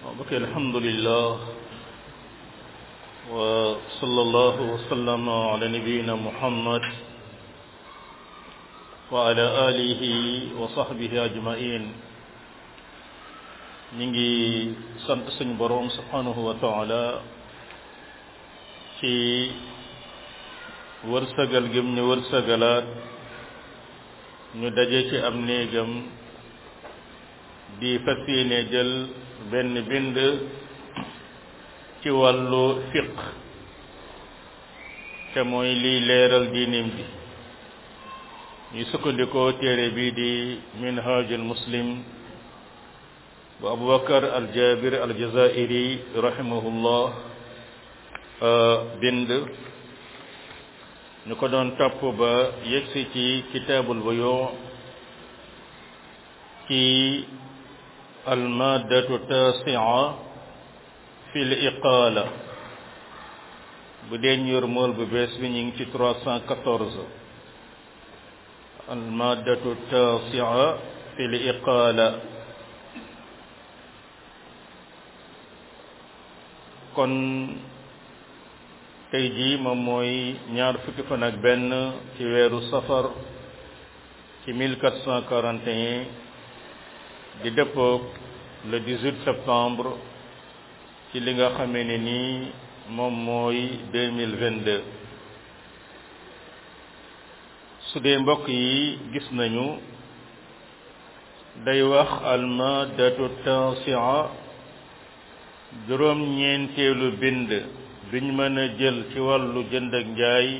bokk alhamdulillah wa sallallahu wa sallama ala nabiyina muhammad wa ala alihi wa sahbihi ajmain ñi ngi sant suñ boroom subhanahu wa taala ci wërsëgal gëm ñu wërsëgalaat ñu daje ci am néegam di fas yéene jël benn bind ci wàllu fiq te mooy liy leeral diinim bi ñu sukkandikoo téere bii di minhajul muslim bu abubakar aljabir aljazairi rahimahullah bind ñu ko doon topp ba yegsi ci kitaabul buyu ci almaddatu tasia fi l iqaala bu dee ñur mool bu bees bi ñu ngi ci trois cent quatorze almaddatu tasia fi l iqaala kon tey jii moom mooy ñaar fukki fan ak benn ci weeru safar ci mille quatre cent quarante et un di dëppoog le 18 septembre ci li nga xamee ne nii moom mooy 2022 su dee mbokk yi gis nañu day wax almadatu tasia juróom ñeenteelu bind biñ mën a jël ci wàllu jënd ak njaay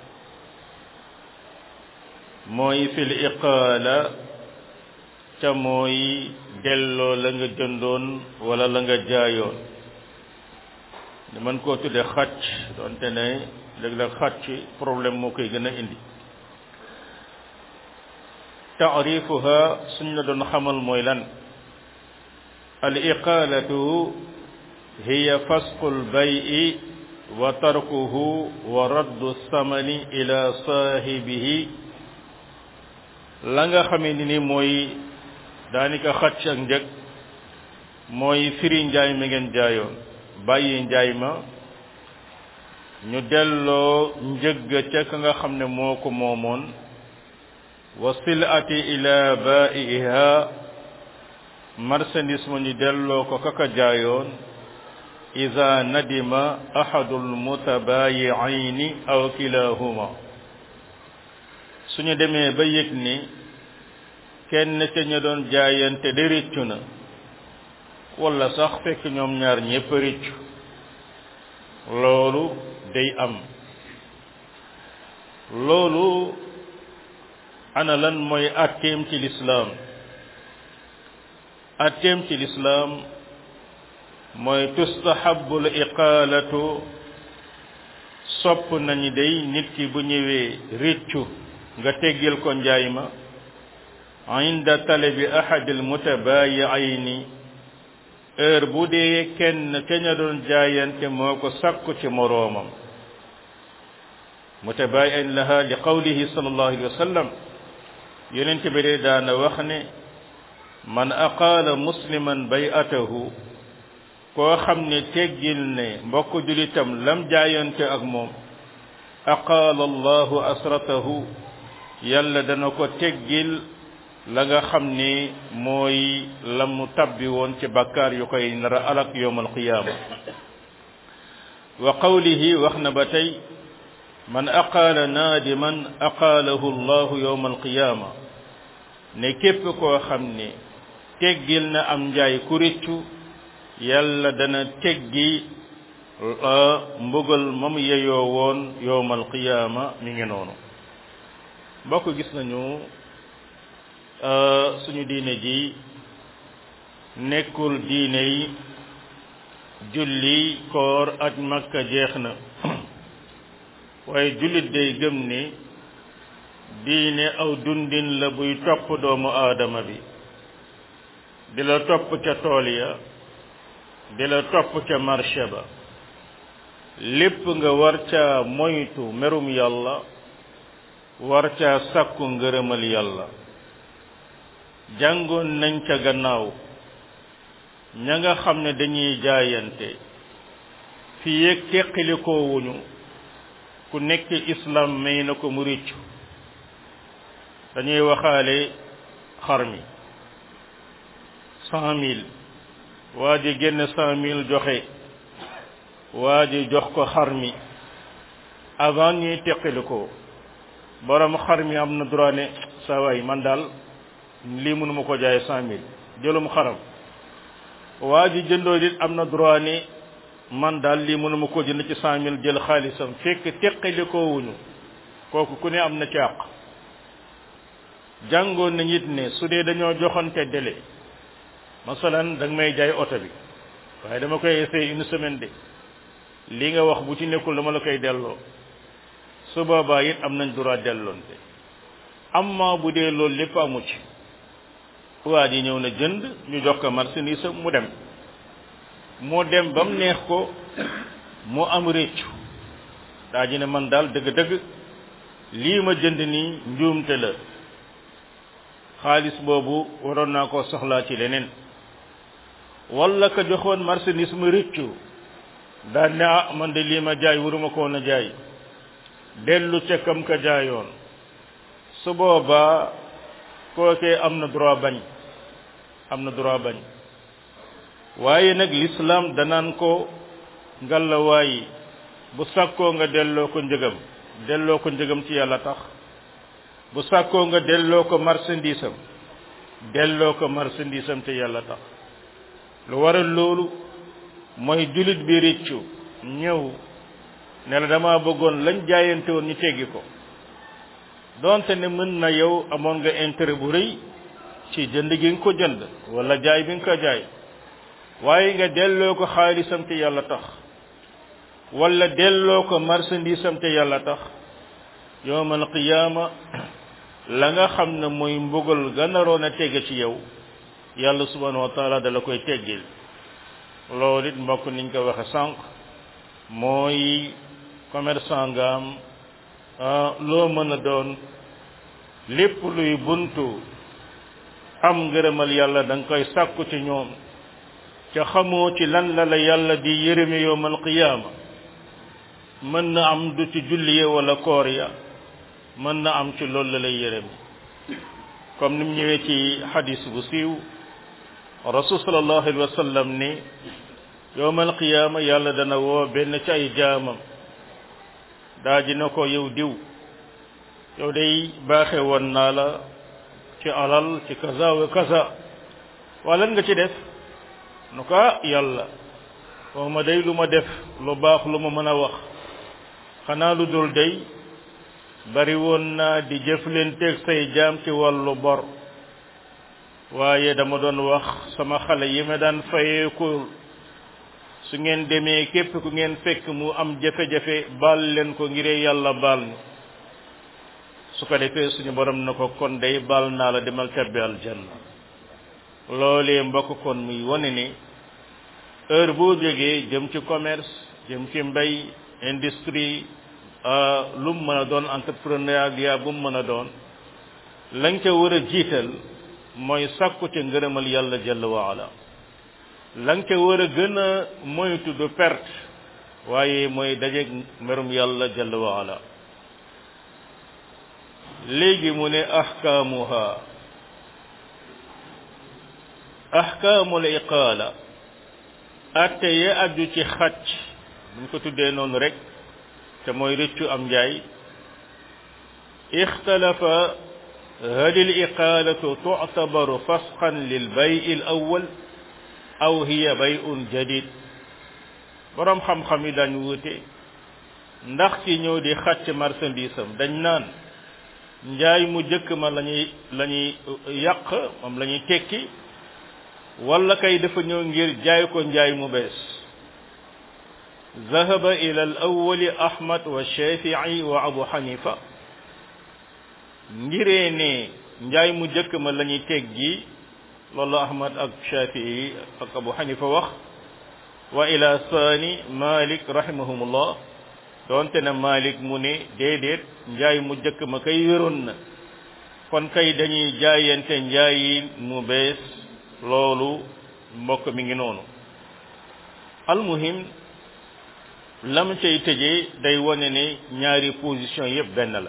mooy fil iqaala ca mooy delloo la nga jëndoon wala la nga jaayoon ñu mën koo tudde xàcc doonte ne léeg-léeg xàcc problème moo koy gën a indi taarifuha suñ la doon xamal mooy lan al iqaalatu hiya fasqu l bayi wa tarkuhu wa raddu samani ila saahibihi la nga xamee ni ni mooy daanaka xacc ak njëg mooy firi njaay mi ngeen jaayoon bàyyi njaay ma ñu delloo njëgg ca ka nga xam ne moo ko moomoon wa silati ila baiha marchandise ma ñu delloo ko kaka jaayoon ida nadima ahadul mutabayiayni aw kilahuma suñu demee ba yëg ni kenn ca ña doon jaayante de rëccu na wala sax fekk ñoom ñaar ñépp rëccu loolu day am loolu ana lan mooy atteem ci lislaam atteem ci lislaam mooy tustahabu l iqaalatu sopp nañu day nit ki bu ñëwee rëccu nga teggil ko njaay ma inda talabi ahad al mutabayiayni heure bu dee kenn ca ña doon jaayante moo ko sakku ci moroomam mutabayian laha li qawlihi sallallahu alayhi wa sallam yonent bi dee daana wax ne man aqaala musliman bay'atahu koo xam ne teggil ne mbokk julitam lam jaayante ak moom aqaala allahu asratahu yàlla dana ko teggil la nga xam ni mooy la mu tabbi woon ci bakkaar yu koy nara alak yowm alqiyaama wa qawlihi wax na ba tey man aqaala naadiman aqaalahu allahu yowm alqiyaama ne képp koo xam ne teggil na am njaay ku réccu yàlla dana teggi mbugal moom yeyoo woon yowm alqiyaama mi ngi noonu mbokk gis nañu suñu diine ji nekkul diine yi julli koor ak makka jeex na waaye jullit day gëm ni diine aw dundin la buy topp doomu aadama bi di la topp ca tool ya di la topp ca marché ba lépp nga war ca moytu merum yàlla war ca sàkku ngërëmal yàlla jàngoon nañ ca gannaaw ña nga xam ne dañuy jaayante fi yéeg teqalikoo wuñu ku nekk islam may na ko mu rëccu dañuy waxaale xar mi cent mille waa ji génn cent mille joxe waa ji jox ko xar mi avant ñuy teqalikoo borom xar mi am na droit ne saa waay man daal lii mënuma ko jaay cent mille jëlum xaram waa ji jëndoo it am na droit ne man daal lii mënuma ko jënd ci cent mille jël xaalisam fekk teqalikoo wuñu kooku ku ne am na ci àq jàngoon nañ it ne su dee dañoo joxante délai masalan da nga may jaay oto bi waaye dama koy essayer une semaine de li nga wax bu ci nekkul dama la koy delloo su boobaa it am nañ droit delloonte amma bu dee loolu lépp amu ci waa ji ñëw na jënd ñu jox ko marchandise mu dem moo dem ba mu neex ko mu am réccu daa ji ne man daal dëgg-dëgg lii ma jënd nii njuumte la xaalis boobu waroon naa koo soxlaa ci leneen walla ka joxoon marchandise mu réccu daal ne ah man de lii ma jaay waruma ko woon a jaay dellu ca kam ka jaayoon su boobaa kookee am na droit bañ am na droit bañ waaye nag l'islam danaan ko ngalla waayi bu sàkkoo nga delloo ko njëgam delloo ko njëgam ci yàlla tax bu sàkkoo nga delloo ko marchandise am delloo ko marchandise am te yàlla tax lu waral loolu mooy jullit bi réccu ñëw ne la dama bëggoon lañ jaayante woon ñu teggi ko donte ne mën na yow amoon nga intérêt bu rëy ci jënd gi nga ko jënd wala jaay bi nga ko jaay waaye nga delloo ko xaalisam te yàlla tax wala delloo ko marchandise am te yàlla tax yowmal qiyaama la nga xam ne mooy mbugal ganaroon a tege ci yow yàlla subhanahu wa taala dala koy teggil loolu it mbokk niñ ko waxe sànq mooy commerçant nga am loo mën a doon lépp luy buntu am ngërëmal yàlla da nga koy sàkku ci ñoom ca xamoo ci lan la la yàlla di yërëme yowmal qiyaama mën na am du ci julli ya wala koor ya mën na am ci loolu la lay yërëme comme ni mu ñëwee ci xadis bu siiw rasul sallallahu alayhi wa sallam ni yowmal qiyaama yàlla dana woo benn ci ay jaamam daa ji na ko yow diw yow day baaxe woon naa la ci alal ci kaza wa kaza waa lan nga ci def nu ko yàlla woo ma day lu ma def lu baax lu ma mën a wax xanaa lu dul day bari woon naa di jëflanteeg say jaam ci wàllu bor waaye dama doon wax sama xale yi ma daan fayeeku su ngeen demee képp ku ngeen fekk mu am jafe-jafe baal leen ko ngiree yàlla baal ni su ko defee suñu borom na ko kon day baal naa la demal tabbi aljanna loolee mbokk kon muy wane ni heure boo jógee jëm ci commerce jëm ci mbay industrie lu mu mën a doon entrepreneuriat bu mu mën a doon lañ ca war a jiital mooy sàkku ca ngërëmal yàlla jalla wa ala lañ ca war a gën a moytu du perte waaye mooy dajeeg merum yàlla jalla wa ala léegi mu ne ahkaamuha ahkaamul iqaala atte ye aju ci xacc buñ ko tuddee noonu rek te mooy rëccu am njaay ixtalafa hal il iqaalatu tuctabaru fasxan lil bay il awal aw hiya bayun jadid boroom xam-xam yi dañ wuute ndax ci ñëw di xàcc marchandise am dañ naan njaay mu jëkk ma lañuy lañuy yàq moom la ñuy tekki wala kay dafa ñëw ngir jaay ko njaay mu bees ذهب إلى الأول أحمد والشافعي وأبو حنيفة ngiree ne njaay mu jëkk ma la ñuy teggi loolu ahmad ak shafii ak abu xanifa wax wa ila saani malik rahimahumullah doonte na malik mu ne déedéet njaay mu jëkk ma kay wéroon na kon kay dañuy jaayante njaayi mu bees loolu mbokk mi ngi noonu almuhim lam cay tëjee day wane ne ñaari position yépp benn la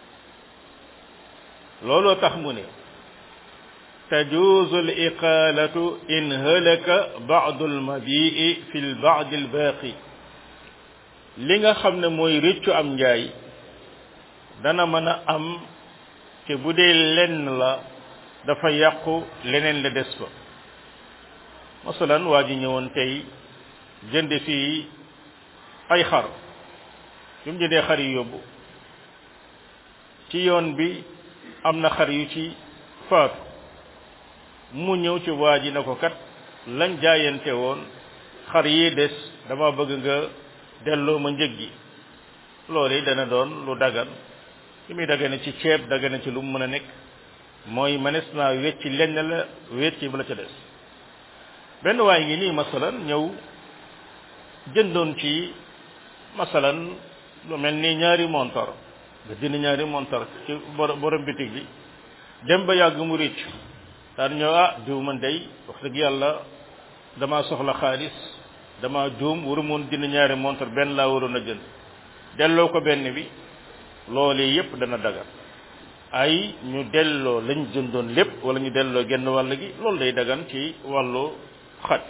looloo tax mu ne tajuuzu al iqaalatu in halaka baadu almabii fi l baadi albaaqi li nga xam ne mooy rëccu am njaay dana mën a am te bu dee lenn la dafa yàqu leneen la des fa masalan waa ji ñëwoon tey jënd fii ay xar bi mu jëndee xar yi yóbbu ci yoon bi am na xar yu ci faatu mu ñëw ci waa ji na ko kat lañ jaayante woon xar yi des dama bëgg nga delloo ma njëg gi loolu yi dana doon lu dagan li muy dagane ci ceeb dagane ci lu mu mën a nekk mooy manes naa wecci lenn la wecci bu la ca des benn waay ngi nii masalan ñëw jëndoon ci masalan lu mel ni ñaari montor nga jënd ñaari montor ci borom bitig bi dem ba yàgg mu rëcc daan ñëw ah diw man day wax dëgg yàlla dama soxla xaalis dama juum waru moon jënd ñaari montor benn laa waroon a jënd delloo ko benn bi loolu yépp dana dagan ay ñu delloo lañ jëndoon lépp wala ñu delloo genn wàll gi loolu day dagan ci wàllu xat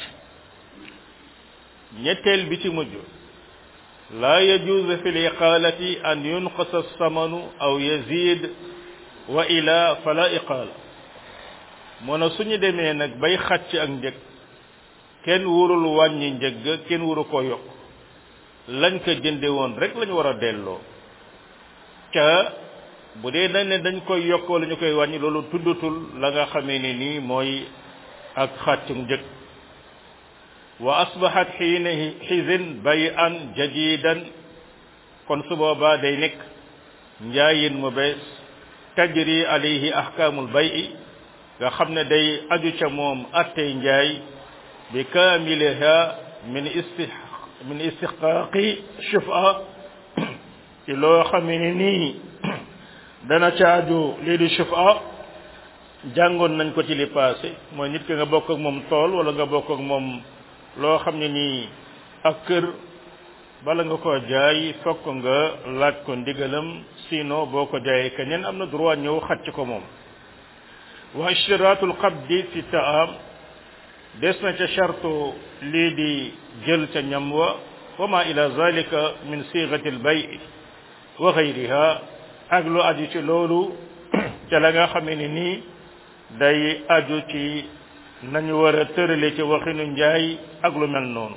ñetteel bi ci mujj laa yajuuzu fi liqaalati an yunqasa samanu aw yazid wa ila fala iqaala moo na suñu demee nag bay xàcc ak njëg kenn wurul wàññi njëg kenn wuru ko yokk lañ ko jënde woon rek lañu war a delloo ca bu dee dañ ne dañ koy yokk wala ñu koy wàññi loolu tuddatul la nga xamee ne nii mooy ak xàccum njëg wa asbahat xiina xizin bay an jadidan kon su boobaa day nekk njaayin mu bees tajri alayhi ahkaamul bayi nga xam ne day aju ca moom attey njaay bi kaamiliha min isti min istixqaaqi shufa ci loo xamee ne nii dana caaju lii di shufa jàngoon nañ ko ci li passé mooy nit ki nga bokk ak moom tool wala nga bokk ak moom loo xam ne nii ak kër bala nga ko jaay fokk nga laaj ko ndigalam sinon boo ko jaayee keneen am na droit ñëw xacc ko moom wa ishtiratul qabdi fi taam des na ca chartu lii di jël ca ñam wa wa ma ila zalika min sigati al bay wa gayriha ak lu aju ci loolu ca la nga xamee ne nii day aju ci nañu war a tërale ci waxinu njaay ak lu mel noonu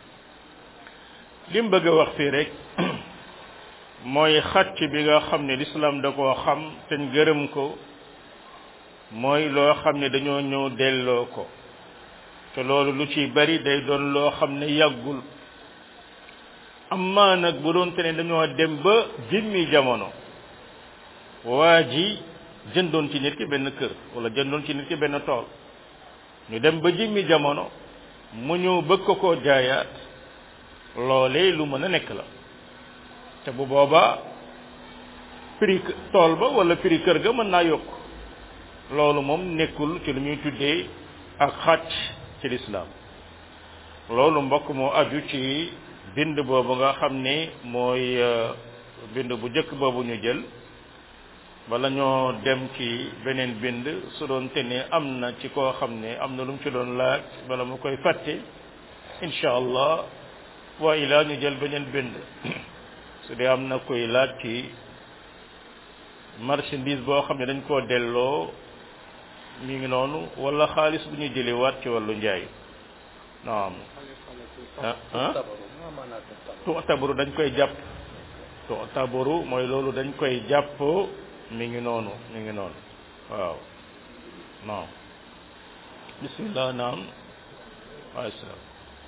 lim bëgg a wax fii rek mooy xàcc bi nga xam ne lislaam da koo xam te gërëm ko mooy loo xam ne dañoo ñëw delloo ko te loolu lu ci bari day doon loo xam ne yàggul amma nag bu doon te ne dañoo dem ba jimmi jamono waa ji jëndoon ci nit ki benn kër wala jëndoon ci nit ki benn tool ñu dem ba jimmi jamono mu ñëw bëgg ko koo jaayaat loolee lu mën a nekk la te bu boobaa prix tool ba wala prix kër ga mën naa yokk loolu moom nekkul ci lu ñuy tuddee ak xàcc ci lislaam loolu mbokk moo aju ci bind boobu nga xam ne mooy bind bu njëkk boobu ñu jël bala ñoo dem ci beneen bind su doon te ne am na ci koo xam ne am na lu mu ci doon laaj bala mu koy fàtte incha allah wa ilaa ñu jël beneen bind su dee am na koy laaj ci marchandise boo xam ne dañ koo delloo mi ngi noonu wala xaalis bu ñu jëlee waat ci wàllu njaay naam ah ah tu'tabaru dañ koy jàpp tu'tabaru mooy loolu dañ koy jàpp mi ngi noonu mi ngi noonu waaw naam bismillah naam wa salaam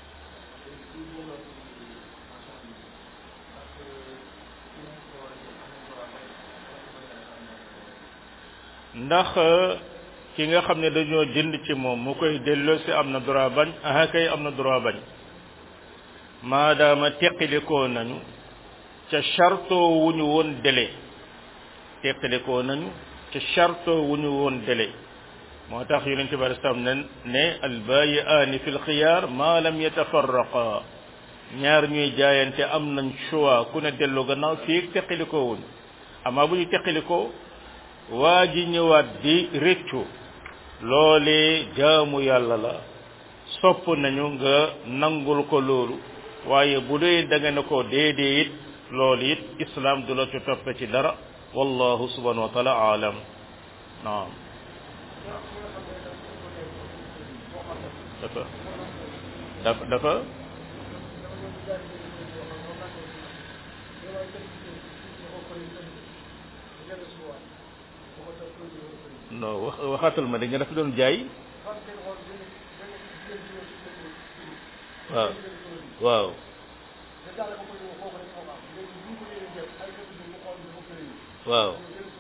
ndax ki nga xam ne dañoo jënd ci moom mu koy delloo si am na droit bañ aha kay am na droit bañ maadaama teqilikoo nañu ca chartoo wu ñu woon délai teqilikoo nañu ca chartoo wu ñu woon délai moo tax yonente bi alislam ne ne albayiaani fi lxiyaar ma lam yatafarraqa ñaar ñuy jaayante am nañ choix ku ne dellu gannaaw fii teqalikoo wuñ amaa bu ñu teqalikoo waa ji ñëwaat di réccu loolee jaamu yàlla la sopp nañu nga nangul ko loolu waaye bu dee da nga ne ko déedee it loolu it islam du la ci toppe ci dara wallahu subhanahu wa taala aalam naam dafa dafa dafa non wax waxaatal ma da nga dafa doon jaay waaw waaw waaw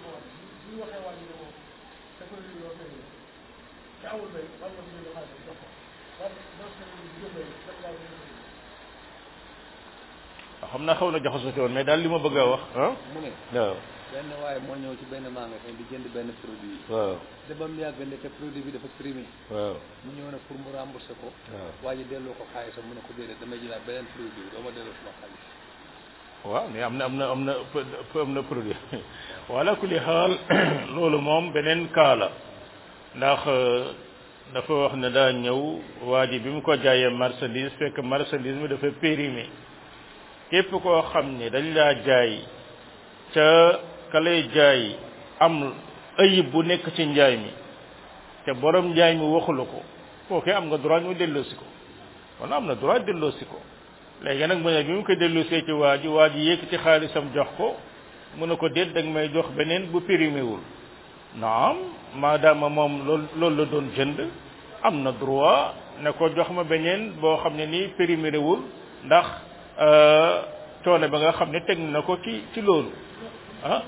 xam naa xaw na jaxasoo woon mais daal li ma bëgg a wax ah mu ne waaw benn waaye moo ñëw ci benn magasin di jënd benn produit waaw te ba mu yàgg ndeke produit bi dafa primé waaw mu ñëw nag pour mu rembourser ko waaw waa ji delloo ko xaalisam mu ne ko déedéet damay jëlaat beneen produit doo ma delloo suma xaalis waaw mais am na am na am na ëpp am na produit wala kulli xaal loolu moom beneen kaa la ndax dafa wax ne daa ñëw waa ji bi mu ko jaayee marchandise fekk marchandise mi dafa périmé képp koo xam ne dañ laa jaay ca ka lay jaay am ayib bu nekk ci njaay mi te borom njaay mi waxula ko kooke am nga droit ñu delloosi ko kon am na droit delloosi ko léegi nag mu ne bi mu ko delloosee ci waa ji waa ji yëkkati xaalisam jox ko mu ne ko déet da nga may jox beneen bu périmé wul naam maadaama moom loolu loolu la doon jënd am na droit ne ko jox ma beneen boo xam ne nii périmé wul ndax coono ba nga xam ne teg na ko ci ci loolu ah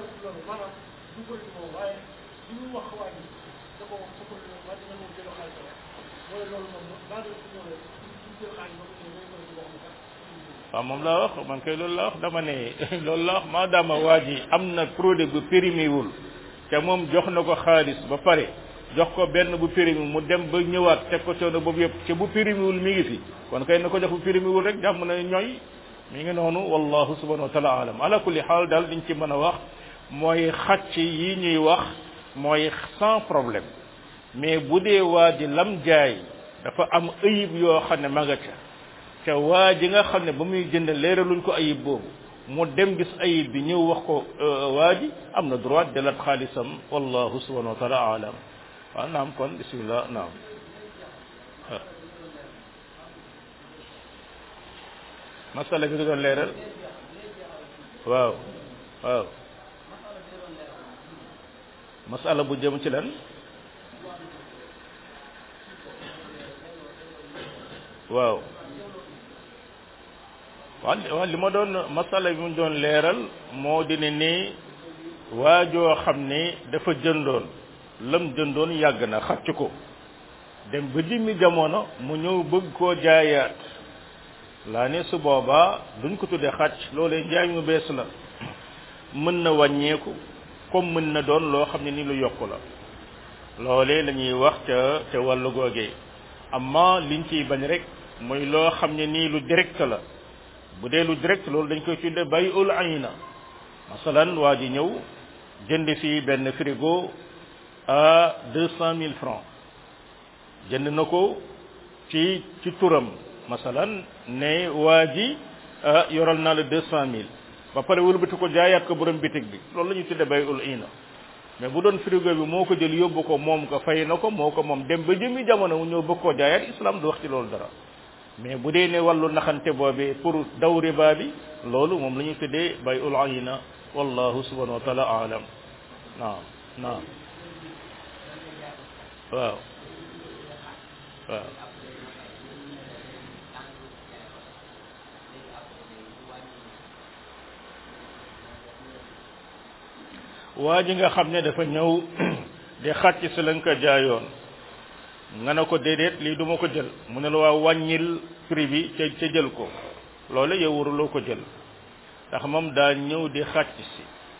waaw moom laa wax man kay loolu laa wax dama ne loolu laa wax maadaama waa ji am na produit bu périmé wul te moom jox na ko xaalis ba pare jox ko benn bu périmé mu dem ba ñëwaat teg ko coono boobu yëpp te bu périmé wul mi ngi fi kon kay na ko jox bu périmé wul rek jàmm na ñooy mi ngi noonu wallahu subhanahu wa taala alam ala kulli xaal daal diñ ci mën a wax mooy xàcc yi ñuy wax mooy sans problème mais bu dee waa ji lam jaay dafa am ayib yoo xam ne ma nga ca te waa ji nga xam ne ba muy jënd leeraluñ ko ayib boobu mu dem gis ayib bi ñëw wax ko waa ji am na droit delat xaalisam wallahu subhanahu wa taala alam waaw naam kon bismillah naam masala bi nga doon leeral waaw waaw masala bu jëm ci lan waaw waaw waaw li ma doon masala bi mu doon leeral moo di ne ni waajoo xam ne dafa jëndoon lam jëndoon yàgg na xacc ko dem ba jimmi jamono mu ñëw bëgg koo jaayaat laa ne su boobaa duñ ko tuddee xàcc loolee njaay mu bees la mën na wàññeeku comme mën na doon loo xam ne ni lu yokku la loolee la ñuy wax ca ca wàllu googee amma liñ ciy bañ rek mooy loo xam ne nii lu direct la bu dee lu direct loolu dañ koy tuddee bay ul ayna masalan waa ji ñëw jënd fii benn frigo à deux cent mille francs jënd na ko ci ci turam masalan ne waa ji yoral naa la deux cent mille ba pare wëlbati ko jaayaat ko borom bitig bi loolu la ñuy tudde bay ul ina mais bu doon frigo bi moo ko jël yóbbu ko moom ko fay na ko moo ko moom dem ba jëmi jamono mu ñëw bëgg koo jaayaat islam du wax ci loolu dara mais bu dee ne wàllu naxante boobee pour daw riba bi loolu moom la ñuy tuddee bay ul ayna wallahu subhanahu wa taala alam naam naam waaw waaw waa ji nga xam ne dafa ñëw di xàcc si lañ ko jaayoon nga ne ko déedéet lii duma ko jël mu ne la waa wàññil prix bi ca ca jël ko loolu yow waruloo ko jël ndax moom daa ñëw di xàcc si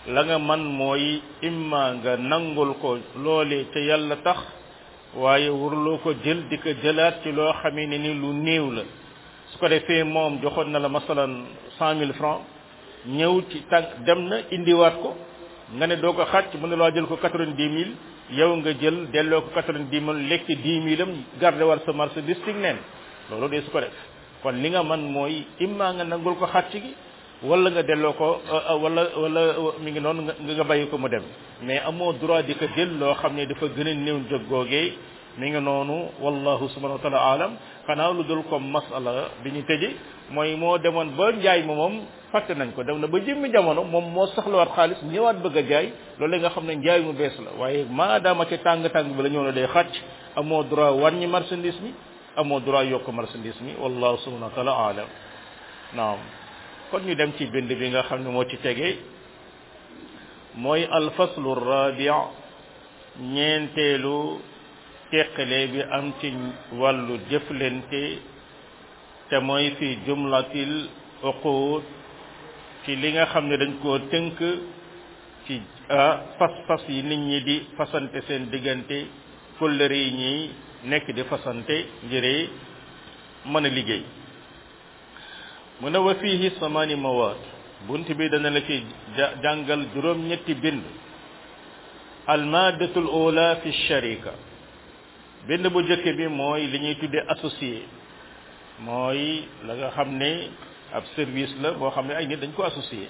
la nga man mooy imma nga nangul ko loolee te yàlla tax waaye waruloo ko jël di ko jëlaat ci loo xamee ne ni lu néew la su ko defee moom joxoon na la masalan cent mille francs ñëw ci tànk dem na indiwaat ko nga ne doo ko xàcc mu ne laa jël ko quatre-vingt-dix mille yow nga jël delloo ko quatre-vingt-dix mille lekk dix mille am garde war sa marchandise ci neen loolu de su ko def kon li nga man mooy imma nga nangul ko xàcc gi wala nga delloo ko wala wala mi ngi noonu nga nga bàyyi ko mu dem mais amoo droit di ko jël loo xam ne dafa gën a néew jóg googee mi ngi noonu wallahu subhanahu wa taala alam xanaa lu dul comme masala bi ñu tëje mooy moo demoon ba njaay ma moom fàtte nañ ko dem na ba jëmmi jamono moom moo soxlawaat xaalis ñëwaat bëgg a jaay loolu nga xam ne njaay mu bees la waaye maadaama ci tàng-tàng bi la ñëw na day xàcc amoo droit wàññi marchandise mi amoo droit yokk marchandise mi wallahu subhanahu wa taala alam naam kon ñu dem ci bind bi nga xam ne moo ci tege mooy alfaslu rabi ñeenteelu teqale bi am ci wàllu jëflante te mooy fi jumlatil uqud ci li nga xam ne dañ koo tënk ci fas-fas yi nit ñi di fasante seen diggante kóllëre yi ñi nekk di fasante ngir mën a liggéey mu ne wa fiihi samani mawaat bunt bi dana la ci jàngal juróom ñetti bind almaadatul ula fi sharika bind bu jëkk bi mooy li ñuy tuddee associé mooy la nga xam ne ab service la boo xam ne ay nit dañ ko associé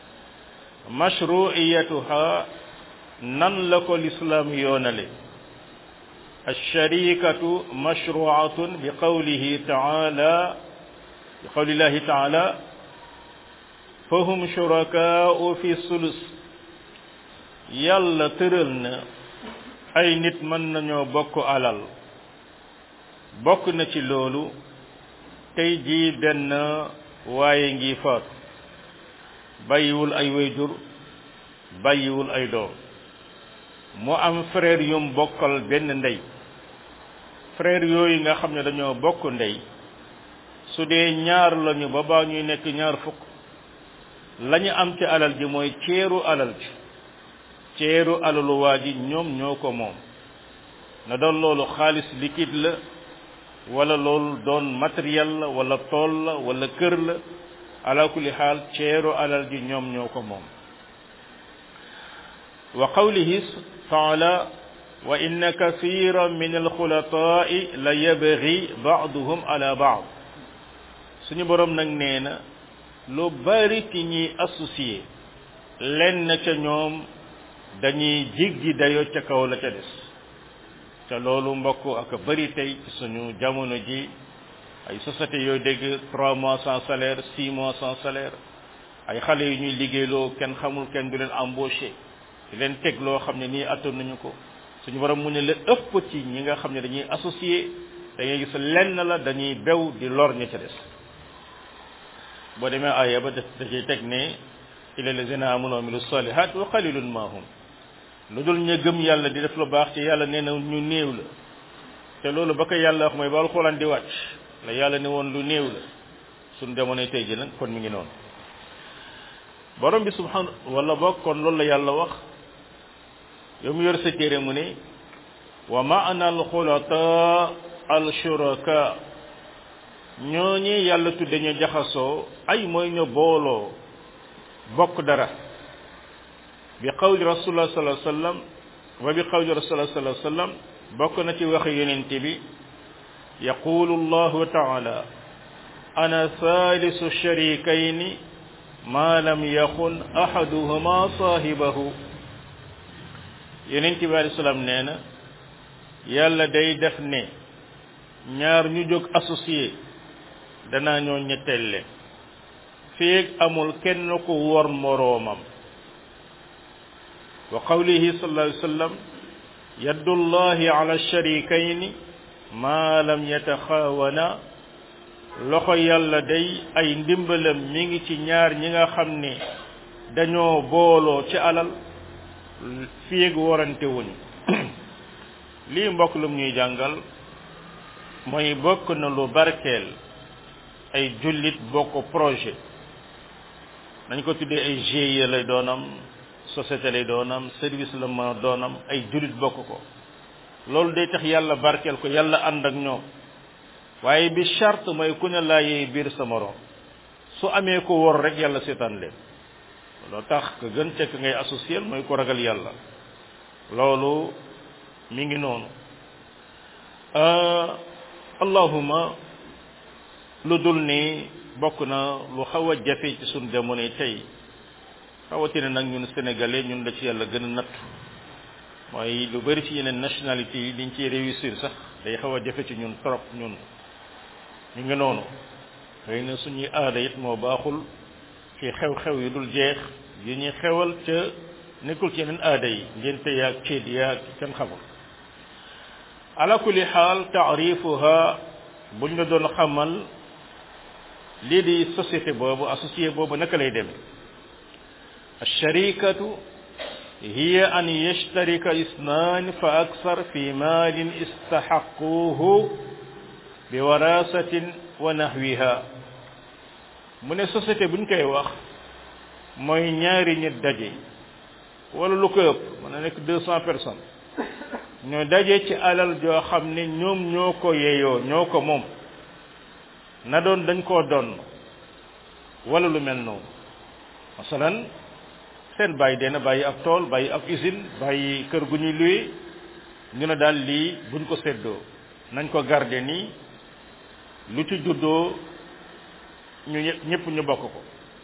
mashruiyatuha nan la ko lislaam yoonale alsharikatu mashruatun bi qawlihi taala bi qawlillahi taala fahum shurakaau fi sulus yàlla tëral na ay nit mën nañoo bokk alal bokk na ci loolu tey jii benn waaye ngi faatu bàyyiwul ay wayjur bàyyiwul ay doom mu am frère yum bokkal benn ndey frère yooyu nga xam ne dañoo bokk ndey su dee ñaar lañu ba baa ñuy nekk ñaar fukk lañu am ci alal ji mooy ceeru alal ji ceeru alalu waa ji ñoom ñoo ko moom na doon loolu xaalis liquide la wala loolu doon matériel la wala tool la wala kër la ala kulli xaal ceeru alal ji ñoom ñoo ko moom wa qawlihi taala wa inna kathiran min alxulataai la yabgi baaduhum ala baad suñu borom nag nee na lu bari ci ñiy associé lenn ca ñoom dañuy jiggi dayo ca kaw la ca des te loolu mbokk ak bari tey ci suñu jamono ji ay sociétés yooyu dégg trois mois sans salaire six mois sans salaire ay xale yu ñuy liggéeyloo kenn xamul kenn du leen embauché di leen teg loo xam ne nii attoon nañu ko suñu borom mu ne la ëpp ci ñi nga xam ne dañuy associé da ngay gis lenn la dañuy bew di lor ña ca des boo demee aaya ba da ciy teg ne ila lazina amanu wa amilu salihat wa qalilun ma hum lu dul ñu gëm yàlla di def lu baax ci yàlla nee na ñu néew la te loolu ba ko yàlla wax mooy ba alxuraan di wàcc la yàlla ne woon lu néew la suñ demoon tey ji nag kon mi ngi noonu borom bi subhanahu wala boog kon loolu la yàlla wax yow mu yor sa téere mu ne wa maana alxulata alshuraka ñooñi yàlla tudde ñu jaxasoo ay mooy ñu booloo bokk dara bi qawli rasulullah sallallahu alayhi wasallam wa bi qawli rasulullah sallallahu alayhi wasallam bokk na ci waxi yonent bi yaqulu allahu taala ana thalisu sharikayni ma lam yakun ahaduhuma sahibahu yonent bi alayhi salaam nee na yàlla day def ne ñaar ñu jóg associé danaa ñoo ñetteel leen feeg amul kenn ku wor moroomam wa qawlihi sallallahu alayhi wa sallam yaddullahi ala sharikayni ma lam yataxaawana loxo yàlla day ay ndimbalam mi ngi ci ñaar ñi nga xam ne dañoo booloo ci alal feeg warante wuñ lii mbokk lum ñuy jàngal mooy bokk na lu barkeel ay jullit bokk projet dañ ko tuddee ay GIE lay doonam société lay doonam service la ma doonam ay julit bokk ko loolu day tax yàlla barkeel ko yàlla ànd ak ñoom waaye bi charte mooy ku ne laayee biir sa morom su amee ko wor rek yàlla seetaan leen loo tax ka gën cekk ngay associé mooy ko ragal yàlla loolu mi ngi noonu allahuma lu dul ni bokk na lu xaw a jafe ci suñ jamono tey rawatina nag ñun sénégalais ñun la ci yàlla gën a natt mooy lu bari ci yeneen nationalité yi liñ ciy réussir sax day xaw a jafe ci ñun trop ñun ñu ngi noonu xëy na suñuy aada it moo baaxul ci xew-xew yu dul jeex yi ñuy xewal ca nekkul ci yeneen aada yi ngénte yaag céet yaag kenn xamul ala kulli xaal taarifuha buñ la doon xamal lii di société boobu associé boobu naka lay demee alsharikatu hiya an yashtarika isnaan fa aksar fi maalin istaxaquuhu bi warasatin wa nahwiha mu ne société buñ koy wax mooy ñaari nit daje wala lu ko ëpp mën na nekk deux cent personnes ñoo daje ci alal joo xam ne ñoom ñoo ko yeyoo ñoo ko moom na doon dañ koo doon wala lu mel noonu masalan seen bàyyi dee na bàyyi ab tool bàyyi ab usine bàyyi kër gu ñuy luye ñu ne daal lii buñ ko séddoo nañ ko garder nii lu ci juddoo ñu ñëpp ñu bokk ko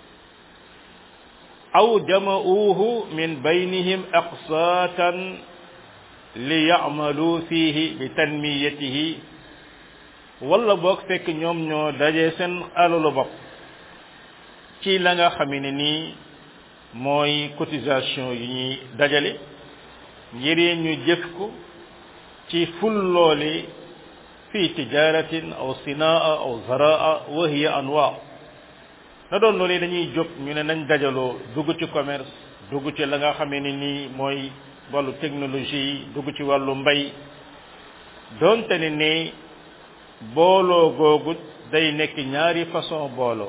aw jama'uuhu min baynihim aqsaatan li ya'malu fihi bi tanmiyatihi wala boog fekk ñoom ñoo daje seen alalu bopp ci la nga xam ne nii mooy cotisation yi ñuy dajale ngir ñu jëf ko ci ful loole fi tijaratin aw sinaa aw zaraa wa hiya anwa na doon loolu dañuy jóg ñu ne nañ dajaloo dugg ci commerce dugg ci la nga xamee ne nii mooy wàllu technologie yi dugg ci wàllu mbay doonte ne ni booloo googu day nekk ñaari façon booloo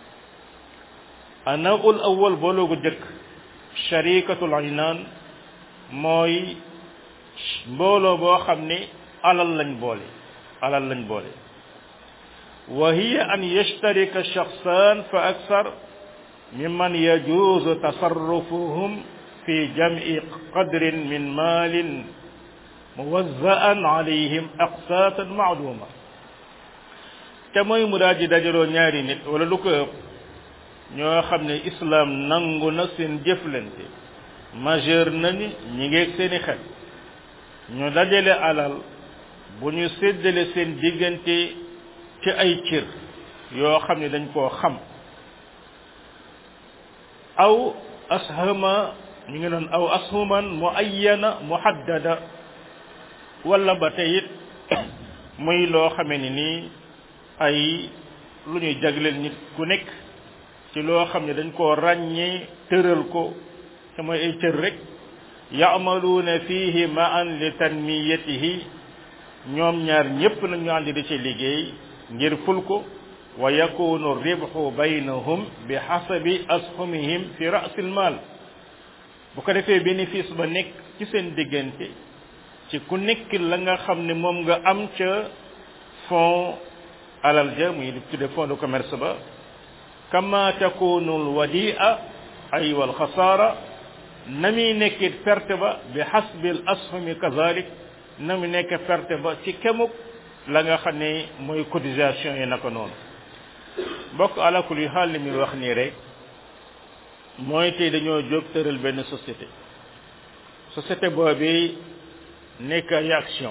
anaul awal booloo gu jëkk sharikatul aynaan mooy mbooloo boo xam ne alal lañ boole alal lañ boole wa hiya an yashtarika shakhsan fa aksar mimman yajuzu tasarrufuhum fi jam'i qadrin min maalin muwazza'an alayhim aqsaatan ma'luma te mooy mu daal di dajaloo ñaari nit wala lu ko ëpp ñoo xam ne islam nangu na seen jëflante majeur nañu ñi ngeeg seeni xel ñu dajale alal bu ñu séddale seen diggante ci ay cër yoo xam ne dañ koo xam aw ashama ñu ngi doon aw ashuman muayyana muhaddada wala ba tey it muy loo xamee ni nii ay lu ñuy jagleel nit ku nekk ci loo xam ne dañ koo ràññee tëral ko te mooy ay cër rek yaamaluuna fihi maan li tanmiyatihi ñoom ñaar ñépp nag ñu àndi di ci liggéey ngir ful ko wa yakunu ribhu baynahum bi hasabi ashumihim fi ra'sil mal bu ko defee bénéfice ba nekk ci seen diggante ci ku nekk la nga xam ne moom nga am ca fond alal ja muy tudde fond de commerce ba kama takunu alwadia ay wal xasaara na muy nekkit perte ba bi hasbi al ashumi kazalik na mu nekk perte ba ci kemuk la nga xam ne mooy cotisation yi naka noonu bokk alakul yu xaal li muy wax nii rek mooy tey dañoo jóg tëral benn société société boobu nekk ay action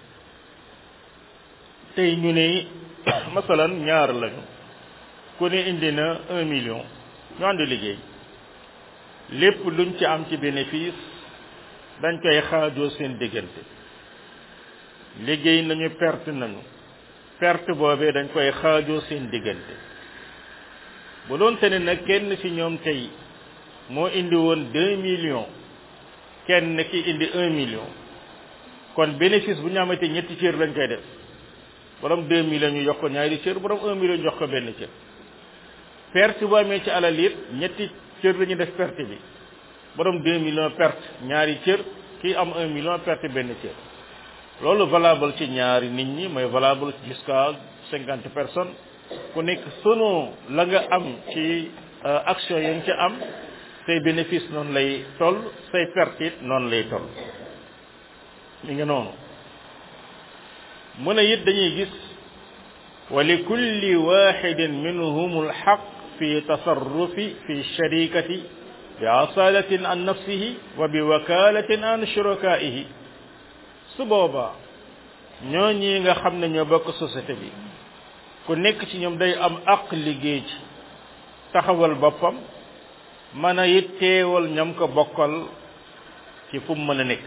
tey ñu ne masalan ñaar lañu ku ne indi na un million ñu ànd liggéey lépp luñ ci am ci bénéfice dañ koy xaajoo seen diggante liggéey nañu perte nañu perte boobee dañ koy xaajoo seen diggante bu doon te ne nag kenn ci ñoom tey moo indi woon deux millions kenn ki indi un million kon bénéfice bu ñu amati ñetti cër lañ koy def borom deux millions ñu jox ko ñaari cër borom un million jox ko benn cër perte bu amee ci alal it ñetti cër la ñu def perte bi borom deux millions perte ñaari cër kii am un million perte benn cër loolu valable ci ñaari nit ñi mooy valable jusqu'à cinquante personnes ku nekk selon la nga am ci action ya nga ca am say bénéfice noonu lay toll say perte it noonu lay toll mi ngi noonu mu ne it dañuy gis wa li kulli waxidin minhum alxaq fi tasarrufi fi sharikati bi asalatin an nafsihi wa bi wakalatin an shurakaihi su boobaa ñooñi nga xam ne ñoo bokk société bi ku nekk ci ñoom day am aq liggéey ci taxawal boppam mën a it teewal ñam ko bokkal ci fu mu mën a nekk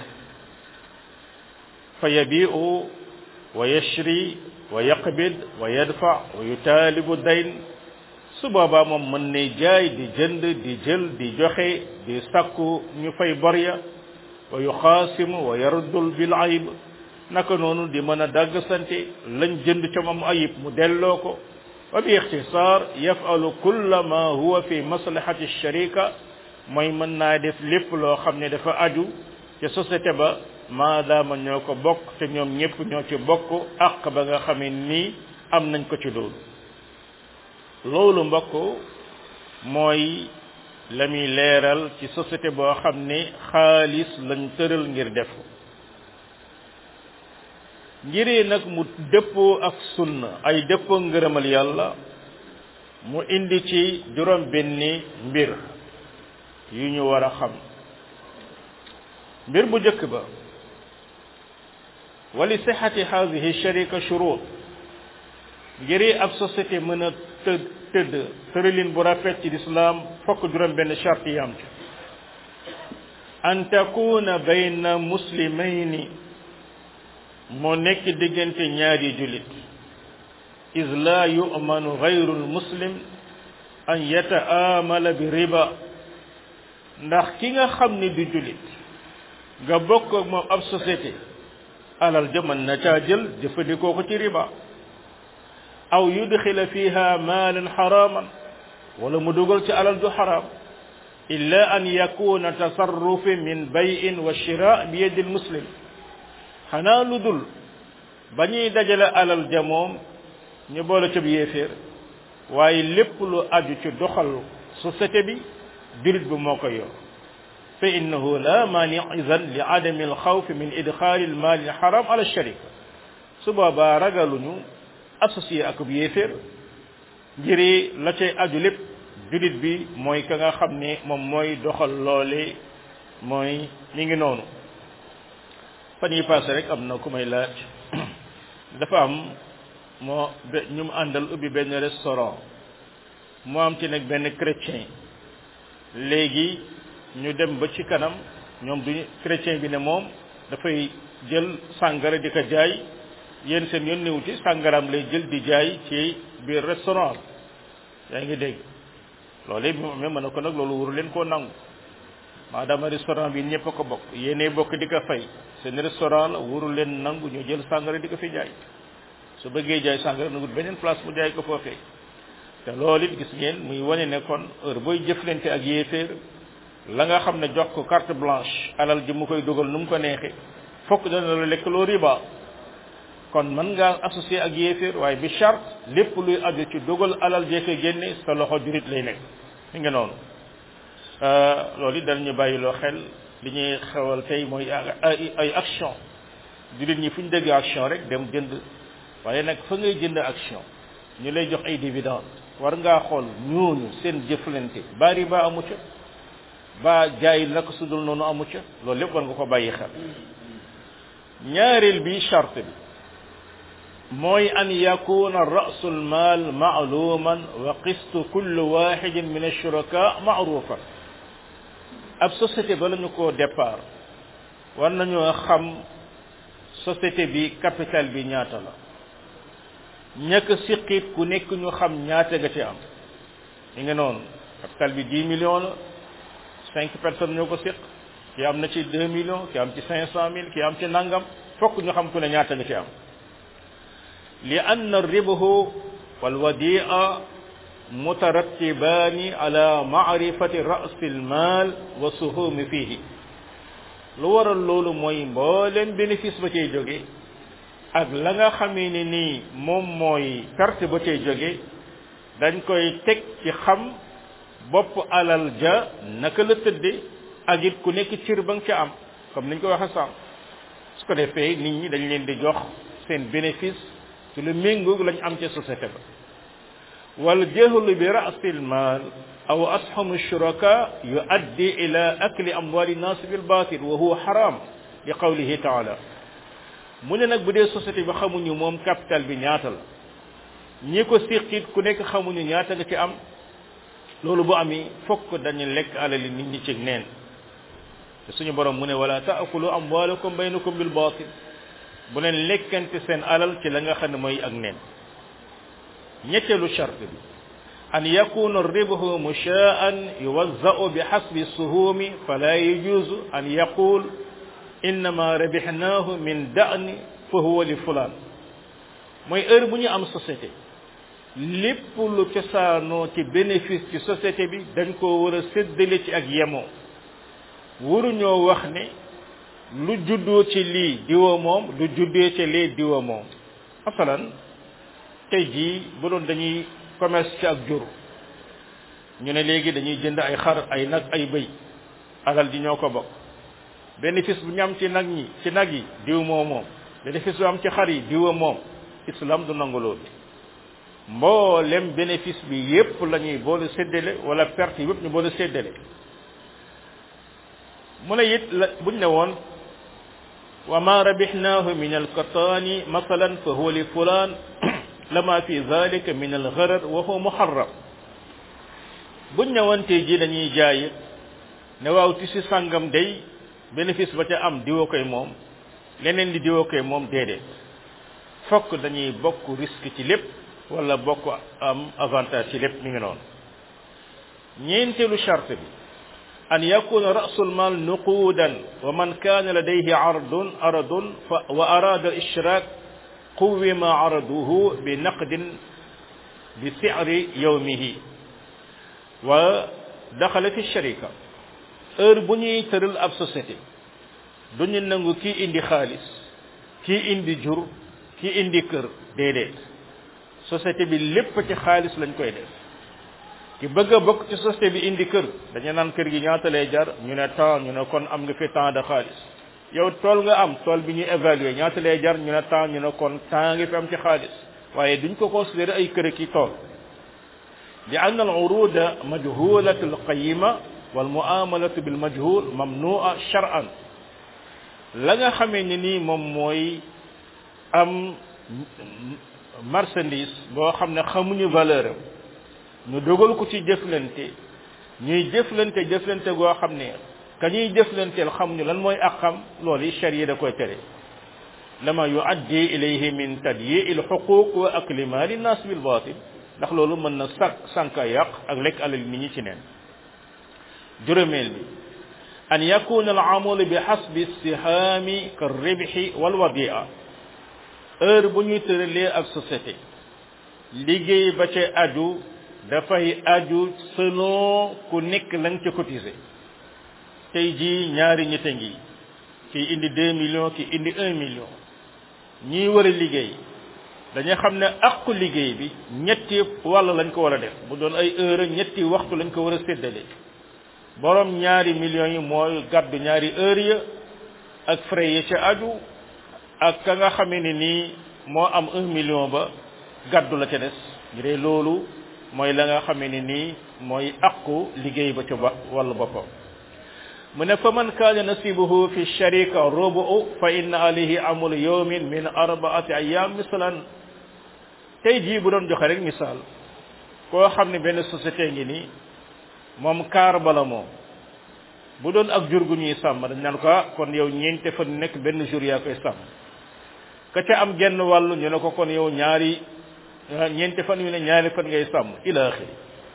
fa yabiu wa yashri wa yaqbid wa yadfa wa yutaalibu dayn su boobaa moom mën ne jaay di jënd di jël di joxe di sakku ñu fay bor ya wa yuxaasimu wa yaruddul bil ayib naka noonu di mën a dagg sante lañ jënd ca moom ayib mu delloo ko wa bi ixtisaar yafalu kulla ma huwa fi maslahati sharika mooy mën naa def lépp loo xam ne dafa aju ca société ba maadaama ñoo ko bokk te ñoom ñëpp ñoo ci bokk àq ba nga xamee nii am nañ ko ci loolu loolu mbokk mooy la muy leeral ci société boo xam ne xaalis lañ tëral ngir def ko ngiree nag mu dëppoo ak sunna ay dëppoo ngërëmal yàlla mu indi ci juróom benni mbir yu ñu war a xam mbir bu njëkk ba wali sixati hadihi sharika shurut ngiri ab société mën a tëdd tëdd tëralin bu rafet ci lislaam fokk juróom benn charte yi am ci an takuna bayna muslimayni moo nekk diggante ñaari julit is la yu'manu gayru muslim an yataamala bi riba ndax ki nga xam ne du julit nga bokk ak moom ab société alal ja mën na caa jël jëfandikoo ko ci riba aw yudxila fiha maalan xaraman wala mu dugal ci alal ju xaram illa an yakuna tasarrufi min bayin wa shira bi yadi muslim xanaa lu dul ba ñuy dajale alal ja moom ñu boole ca bi yéeféer waaye lépp lu aju ci doxal société bi jurit bi moo koy yor fa innahu la mani idan li adami alxawfi min idxaali almaali alxaram ala sharika su boobaa ragaluñu associé ak bu yéeféer ngiri la cay aju lépp julit bi mooy ka nga xam ne moom mooy doxal loole mooy mi ngi noonu fan yi passé rek am na ku may laaj dafa am moo ñu mu àndal ubbi benn restaurant moo am ci nag benn chrétien léegi ñu dem ba ci kanam ñoom duñu chrétien bi ne moom dafay jël sàngara di ko jaay yéen seen yoon néew ci sàngaraam lay jël di jaay ci biir restaurant yaa ngi dégg loolu bi mu amee mën na ko nag loolu wuru leen koo nangu maadaama restaurant bi ñëpp a ko bokk yéenee bokk di ko fay seen restaurant la wuru leen nangu ñu jël sàngara di ko fi jaay su bëggee jaay sàngara na wut beneen place mu jaay ko foofee te loolu it gis ngeen muy wane ne kon heure booy jëflante ak yéeféer la nga xam ne jox ko carte blanche alal ji mu koy dugal nu mu ko neexee fokk dana la lekk loo riba kon mën ngaa associé ak yéeféer waaye bi charte lépp luy aju ci dugal alal jee ko génne sa loxo jurit lay nekk mi ngi noonu loolu it danañu bàyyiloo xel li ñuy xewal tey mooy ay ay action jurit ñi fu ñu dégg action rek dem jënd waaye nag fa ngay jënd action ñu lay jox ay dividende war ngaa xool ñooñu seen jëflante ba riba amu ca ba jaay naka sudul noonu amu ca loolu lépp war nga ko bàyyi xel ñaareel bi charte bi mooy an yakuna rasu lmal maaluman wa qistu kulli waxidin min alshuraka maarufan ab société ba la ñu ko départ war nañoo xam société bi capital bi ñaata la ñàkk siqit ku nekk ñu xam ñaata nga ci am mi ngi noonu capital bi 10 millions la cinq personnes ñoo ko siq ki am na ci 2 millions ki am ci 500 mille ki am ci nangam fokk ñu xam ku ne ñaata nga ci am li anna ribahu wal wadia mutarattibaani ala maarifati rasi lmaal wa suhumi fihi lu waral loolu mooy mbooleem bénéfice ba cay jóge ak la nga xamee ne nii moom mooy perte ba cay jóge dañ koy teg ci xam bopp alal ja naka la tëdde ak it ku nekk cir ba nga ca am comme niñ ko waxe sànq su ko defee nit ñi dañ leen di jox seen bénéfice ci lu méngoog lañ am ca société ba wal jahlu bi rasil mal aw ashamu shuraka yuaddi ila akli amwali nas bil batil wa huwa haram li qawlihi taala mu ne nag bu dee société bi xamuñu moom capital bi ñaata la ñi ko siqit ku nekk xamuñu ñaata nga ci am loolu bu ami fokk dañu lekk alali nit ñi ci neen te suñu borom mu ne wala taakulu amwalakum baynakum bil batil bu leen lekkante seen alal ci la nga xam ne mooy ak neen ñetteelu charte bi an yakuna ribhu mushaan yuwazza'u bi hasbi suhumi fala yajuzu an yaqul innama rabihnahu min da'ni fa huwa li fulaan mooy heure bu ñu am société lépp lu cosaanoo ci bénéfice ci société bi dañ koo war a séddale ci ak yemoo waruñoo wax ne lu juddoo ci lii diwa moom lu juddee ci lee diwa moom masalan tey jii bu doon dañuy commerce ci ak jur ñu ne léegi dañuy jënd ay xar ay nag ay bëy alal ji ñoo ko bokk bénéfice bu ñu am ci nag ñi ci nag yi diw moo moom bénéfice bu am ci xar yi diwa moom islam du nangu loolu mboolem bénéfice bi yépp la ñuy boole séddale wala perte yi yépp ñu boole séddale mu ne it la buñ ne woon wa ma rabihnahu min alkataani masalan fa huwa li fulaan lama fi zalika min algharar wa huwa muharram buñ ne woon tey ji dañuy jaay ne waaw tisi sàngam day bénéfice ba ca am diwa koy moom leneen li diwa koy moom déedéet fokk dañuy bokk risque ci lépp wala bokk am avantage ci lépp mi ngi noonu ñeenteelu charte bi an yakuna rasul mal nuqudan wa man kana ladayhi ardun aradun fa wa arada al ishrak quwima araduhu bi naqdin bi si'ri yawmihi wa daxala fi sharika heure bu ñuy tëral ab société duñu nangu kii indi xaalis kii indi jur kii indi kër déedéet société bi lépp ci xaalis lañ koy def ki bëgg a bokk ci société bi indi kër dañu naan kër gi ñaata lay jar ñu ne temps ñu ne kon am nga fi temps de xaalis yow tool nga am tool bi ñuy évaluer ñaata lay jar ñu ne temps ñu ne kon temps nga fi am ci xaalis waaye duñ ko considérer ay kër ki tool li ann al uruda majhulatu al qayima wal muamalatu bil majhul mamnua shar'an la nga xamee ni nii moom mooy am marchandise boo xam ne xamuñu valeur am ñu dogal ko ci jëflante ñuy jëflante jëflante goo xam ne ka ñuy jëflanteel xamuñu lan mooy ak xam loolu yi charia da koy tere lama yuaddi ilayhi min tadyi'i al-huquq wa akli mali nas bil batil ndax loolu mën na sànq sànka yàq ak lekk alal nit ñi ci neen juróomeel bi an yakuna al-amalu bi hasbi istihami ka ribhi wal wadi'a heure bu ñuy tëralee ak société liggéey ba ca aju dafay aju selon ku nekk la nga ca cotisé tey jii ñaari ñett a ngi kii indi deux millions ki indi un million ñii war a liggéey dañu xam ne aqu liggéey bi ñetti wàll lañ ko war a def bu doon ay heure ñetti waxtu lañ ko war a séddale borom ñaari millions yi mooy gàddu ñaari heure ya ak frais ya ca aju ak ka nga xamee ne nii moo am un million ba gàddu la ca des ñu dee loolu mooy la nga xamee ne nii mooy aqu liggéey ba ca ba wàllu boppam mu ne fa man kaana nasibuhu fi sharika rubu fa inna alayhi amalu yawmin min arbaati ayam misalan tey jii bu doon joxe rek misaal koo xam ne benn société ngi nii moom kaar bala moom bu doon ak jur gu ñuy sàmm dañ naan ko kon yow ñeente fan nekk benn jour yaa koy sàmm ka ca am genn wàllu ñu ne ko kon yow ñaari ñeente fan yu ne ñaari fan ngay sàmm ila axiri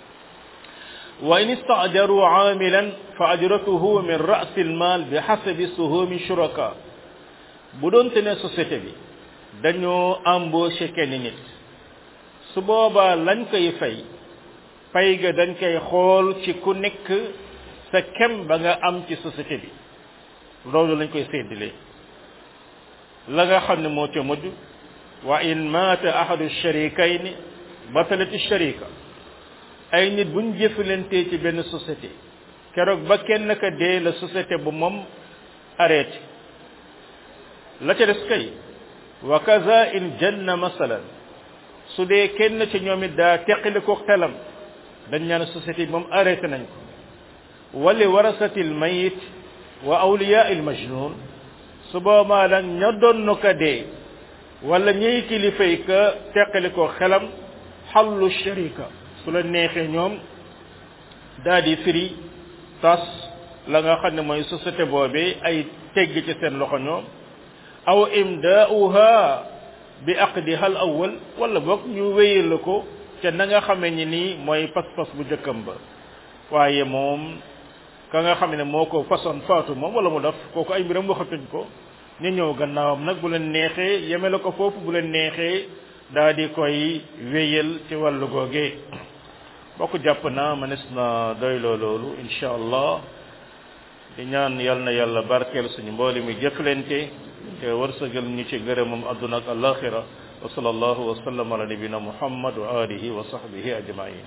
wa in istaajaru aamilan fa ajratuhu min ra'si almal bi hasabi suhumi shuraka bu doon te ne société bi dañoo embauché kenn nit su boobaa lañ koy fay pay ga dañ koy xool ci ku nekk sa kem ba nga am ci société bi loolu lañ koy séddalee la nga xam ne moo ca mujj wa in maata ahadu sharikayni batalati sharika ay nit buñ jëfalantee ci benn société keroog ba kenn ka dee la société bu moom arrêté la ca des kay wa kaza in janna masalan su dee kenn ci ñoom it daa teqali ko xelam dañ ñaan société bi moom arrêté nañ ko wali warasati l mayit wa awliya il majnun su boobaa nag ña doon ko dee wala ñiy kilifay ka teqali ko xelam xallu sharika su la neexee ñoom daa di firi tas la nga xam ne mooy société boobee ay tegg ci seen loxo ñoom aw imdaauha bi aqdiha al awwal wala boog ñu wéyal la ko ca na nga xamee ni nii mooy pas-pas bu jëkkam ba waaye moom ka nga xam ne moo ko façon faatu moom wala mu def kooku ay mbiram waxatuñ ko ñu ñëw gannaawam nag bu leen neexee yeme la ko foofu bu leen neexee daa di koy wéyal ci wàllu googee bokk jàpp na mënees na doyloo loolu incha allah di ñaan yal na yàlla barkeel suñu mbooli mi jëflante te wërsëgal ñu ci gërëmam adduna ak alaxira wa sallallahu wa sallam ala nabina muhammad wa alihi wa sahbihi ajmain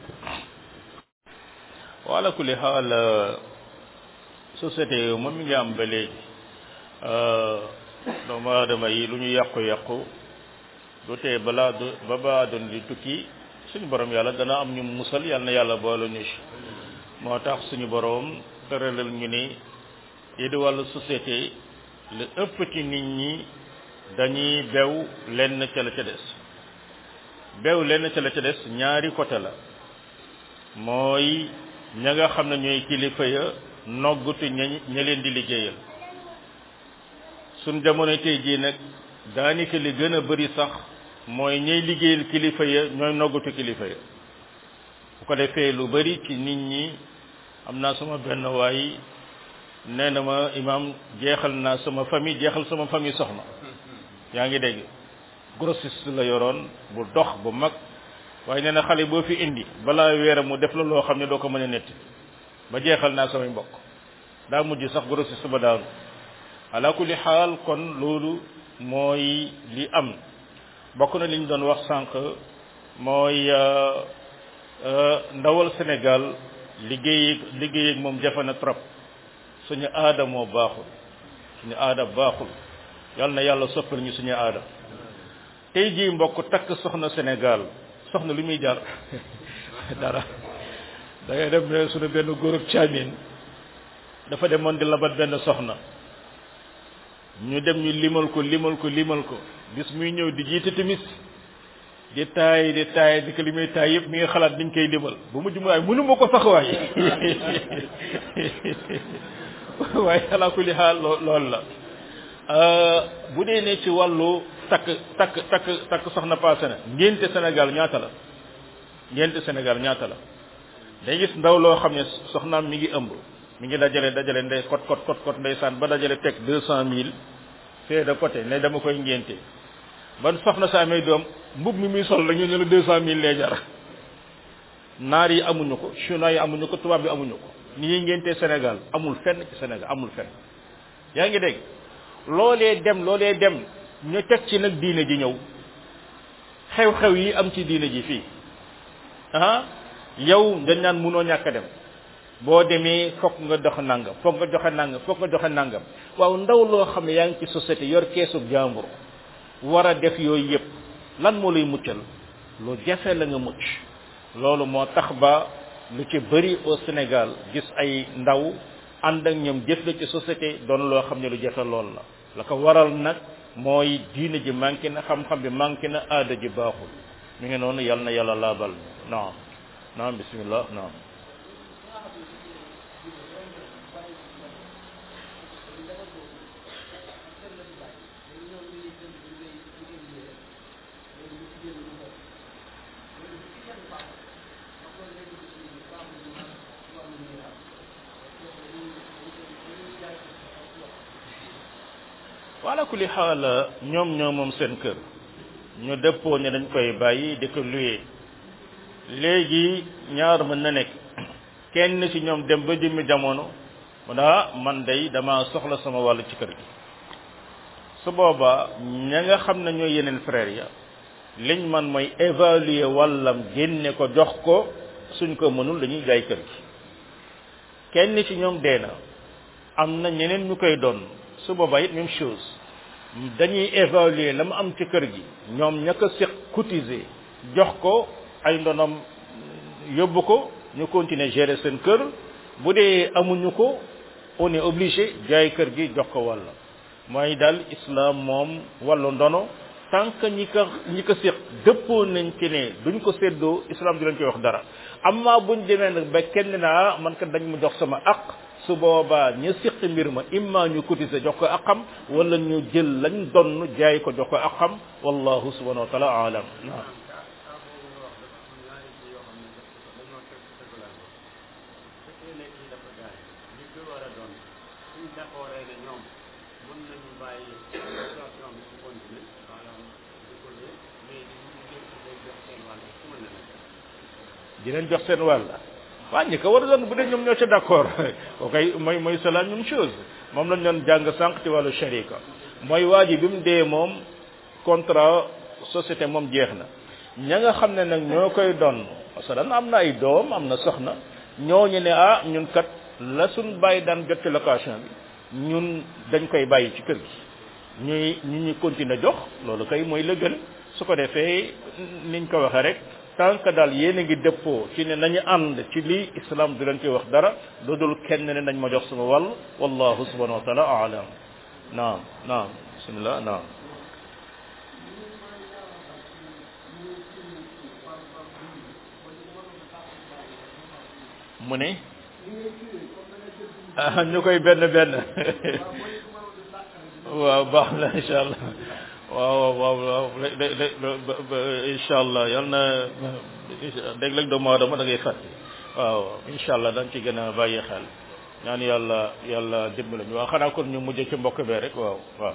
wa ala kulli xaal société yi moom mi ngi am ba léegi doomu aadama yi lu ñu yàqu-yàqu du tee balaa du ba baa doon di tukki suñu borom yàlla dana am ñu musal yàlla na yàlla boole ñu ci moo tax suñu borom tëralal ñu ni yi di wàllu société li ëpp ci nit ñi dañuy bew lenn ca la ca des bew lenn ca la ca des ñaari côté la mooy ña nga xam ne ñooy kilifa ya noggutu ña ña leen di liggéeyal suñ jamono tey jii nag daanaka li gën a bari sax mooy ñay liggéeyal kilifa ya ñooy noggutu kilifa ya bu ko defee lu bari ci nit ñi am naa sama benn waay nee na ma imam jeexal naa sama famille jeexal sama famille soxna yaa ngi dégg grossiste la yoroon bu dox bu mag waaye nee na xale boo fi indi balaa weera mu def la loo xam ne doo ko mën a netti ba jeexal naa samay mbokk daa mujj sax grossiste ba daanu ala kulli xaal kon loolu mooy li am bokk na li ñu doon wax sànq mooy ndawal Sénégal liggéey liggéey ak moom jafe na trop suñu aada moo baaxul suñu aada baaxul yal na yàlla soppal ñu suñu aada tey jii mbokk takk soxna Sénégal soxna lu muy jar dara da ngay dem ne suñu benn góorub caamin dafa demoon di labat benn soxna ñu dem ñu limal ko limal ko limal ko bis muy ñëw di jiite timis di taay di taay di ko li muy taay yëpp mi ngi xalaat niñ koy limal bu mujj mu waay mënu ma ko sax waay waaye ala kulli xaal loolu la bu dee ne ci wàllu takk takk takk takk soxna paase na ngénte Sénégal ñaata la ngénte Sénégal ñaata la day gis ndaw loo xam ne soxnaam mi ngi ëmb mi ngi dajale dajale ndey kot kot kot kot ndeysaan ba dajale teg deux cent mille fee de côté ne dama koy ngénte ban soxna sa amee doom mbub mi muy sol la ñu ne la deux cent mille lay jar naar yi amuñu ko chinois yi amuñu ko tubaab yi amuñu ko ni ñuy ngénte Sénégal amul fenn ci Sénégal amul fenn yaa ngi dégg loolee dem loolee dem ñu teg ci nag diine ji ñëw xew-xew yi am ci diine ji fii ah yow dañ naan munoo ñàkk a dem boo demee fokk nga dox nangam fokk nga joxe nangam fokk nga joxe nangam waaw ndaw loo xam ne yaa ngi ci société yor keesu jàmbur war a def yooyu yëpp lan moo lay muccal lu jafe la nga mucc loolu moo tax ba lu ci bëri au Sénégal gis ay ndaw ànd ak ñoom jëf la ci société doon loo xam ne lu jafe lool la la ko waral nag mooy diine ji manqué na xam-xam bi manqué na aada ji baaxul mi ngi noonu yal na yàlla laabal naam naam bismillah naam wala kulli xaal ñoom ñoo moom seen kër ñu dëppoo ne dañ koy bàyyi di ko luye léegi ñaar mën na nekk kenn ci ñoom dem ba jëmmi jamono mu daa man day dama soxla sama wàll ci kër gi su boobaa ña nga xam ne ñooy yeneen frère ya liñ man mooy évaluer wàllam génne ko jox ko suñ ko mënul dañuy jaay kër gi kenn ci ñoom dee na am na ñeneen ñu koy doon su boobaa it même chose dañuy évaluer la mu am ci kër gi ñoom ña ko seq cotiser jox ko ay ndonom yóbbu ko ñu continuer gérer seen kër bu dee amuñu ko on est obligé jaay kër gi jox ko wàll mooy daal islam moom wàllu ndono tant que ñi ko ñi ko séq dëppoo nañ ci ne duñ ko séddoo islam di leen koy wax dara amma buñ demee nag ba kenn naa man kat dañ ma jox sama aq su boobaa ñu séq mbir ma imma ñu cotiser jox ko aqam wala ñu jël lañ donn jaay ko jox ko aqam wallahu subhanahu wa taala alam naam di leen jox seen wàll waa ñi ko war a doon bu dee ñoom ñoo ca d'accord o kay mooy mooy c'est la même chose moom lañ doon jàng sànq ci wàllu sharika mooy waa ji bi mu dee moom contrat société moom jeex na ña nga xam ne nag ñoo koy doon parce que dana am na ay doom am na soxna ñooñu ne ah ñun kat la suñ bàyyi daan jot ci location bi ñun dañ koy bàyyi ci kër gi ñuy ñu ñu continuer jox loolu kay mooy la gën su ko defee niñ ko waxee rek tant que daal yéen a ngi dëppoo ci ne nañu ànd ci lii islam du leen koy wax dara lu dul kenn ne nañ ma jox sama wàll wallahu subhanahu wa taala aalam naam naam bismillah naam mu ne ah ñu koy benn benn waaw baax na incha allah waaw waaw waaw incha allah yal na dégg-dégg doomu aadama da ngay fàtte waaw incha allah dañ ci gën a bàyyi xel ñaan yàlla yàlla dimbali ñu waaw xanaa kon ñu mujj ci mbokk bee rek waaw waaw.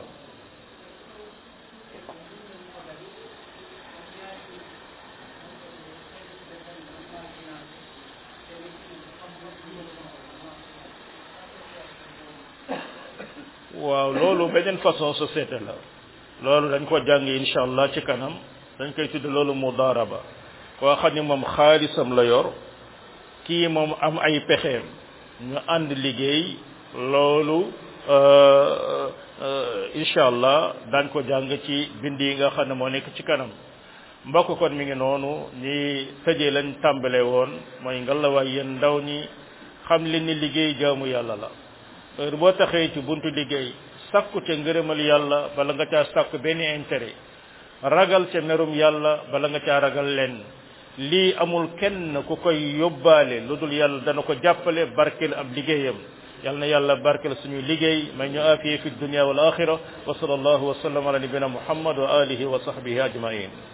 waaw loolu beneen façon société la loolu dañ ko jàng incha allah ci kanam dañ koy tudd loolu mudaraba koo xam ne moom xaalisam la yor kii moom am ay pexeem ñu ànd liggéey loolu incha allah dañ ko jàng ci bind yi nga xam ne moo nekk ci kanam mbokk kon mi ngi noonu ñi tëjee lañ tàmbale woon mooy ngalawaay yéen ndaw ñi xam leen ni liggéey jaamu yàlla la heure boo taxee ci buntu liggéey sakku ca ngërëmal yàlla bala nga caa sakku benn intérêt ragal ca merum yàlla bala nga caa ragal leen lii amul kenn ku koy yóbbaale lu dul yàlla dana ko jàppale barkeel ab liggéeyam yal na yàlla barkeel suñu liggéey may ñu afiye fi dunia wal axira wa sallallahu wa sallam ala nabina muhammad wa alihi wa sahbihi ajmain